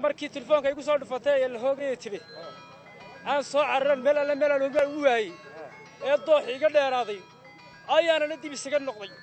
markii telefoonka igu soo dhufatay ee la hoogaya tibi aan soo cararan meel alle meel aan ogaa ugu waayey ee dooxi iga dheeraaday ayaanana dib isaga noqday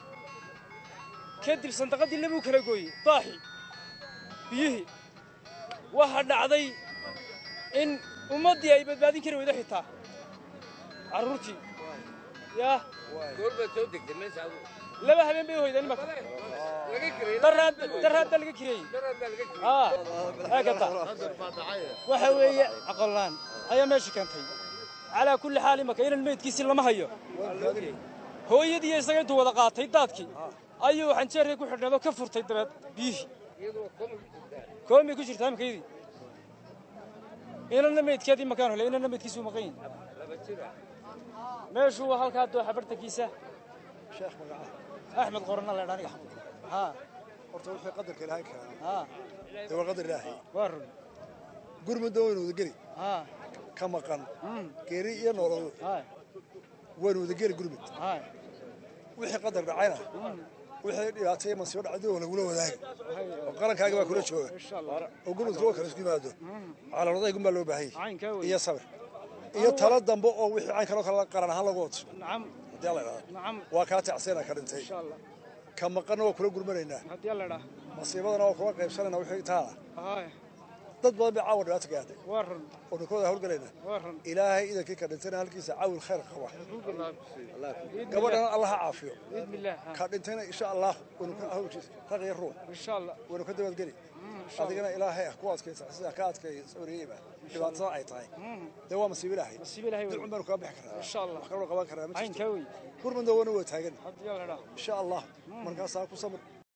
kadib sandaqadii labuu kala gooyey dooxi biyihii waxaa dhacday in ummaddii ay badbaadin kari weydo xitaa carruurtii yaa goorbaad soo degtay meesha adigu laba habeen bay hoydeen imaka laga kirayey daraadda laga kireeyey daraad baa laga kirayey aa haakata waxa weeye aqolaan ayaa meesha keentay calaa kulli xaal imaka inan meydkiisii lama hayo hooyadii iyo isaga intuu wada qaatay daadkii ayuu xanjeerkii ku xidhnaydoo ka furtay dabeed biyihii iyadoo koma ku jirtaa koomay ku jirtaa imakaydii inanna meydkeedii makaan hole inanna meydkiisuu maqan yahi laba jira meeshuu waa halkaa dooxa bartankiisa sheekh magaca axmed qorana leedha aniga haa horta wixii qadarka ilaahay keenay haa dee waa qadar ilaahay waa run gurmudda waynu wadageli haa ka maqan geeri iyo noolol haa waynu wadageli gurmud haa wixii qadar dhacayna wixii dhibaatay masiibo dhacday oo lagula wadaagi oo qarankaaga baa kula jooga insha allah oo gurmudka oo kale isku yimaado calaamadaaygun baa loo baahanyay caynkaa wey iyo sabir iyo talo dambe oo wixii cayn kaloo kale qaran ahaan lagu wato nacam haddii alla idhahdo nacam waa kaa tacseena ka dhintay insha allah ka maqanna waa kula gurmanaynaa haddii alla idhaa masiibadana waa kula qaybsanayna wixii taala haay dad badan bay caawa dhibaato gaadhay waa run oo ninkooda hawlgalaynaa waa run ilaahay idankii ka dhintayna halkiisa caawil khayr qaba biidni gabadhana allah ha caafiyo biidni illaah haa. ka dhintayna insha allah waynu ka hawlkiisa raq iyo ruux insha allah waynu ka dabadgeli adigana ilaahay ah ku adkaysa sida ka adkay sabriyeyba dhibaatada ay tahay dee waa masiibo ilaahay nasiib ilaahay wey dilcun baanu kaga bixi karnaa insha allah wax kaloo qaban karnaa ma jirto caynkaa wey gurmudna waana waa taagan haddii alla idhaa insha allah markaasaa ku samir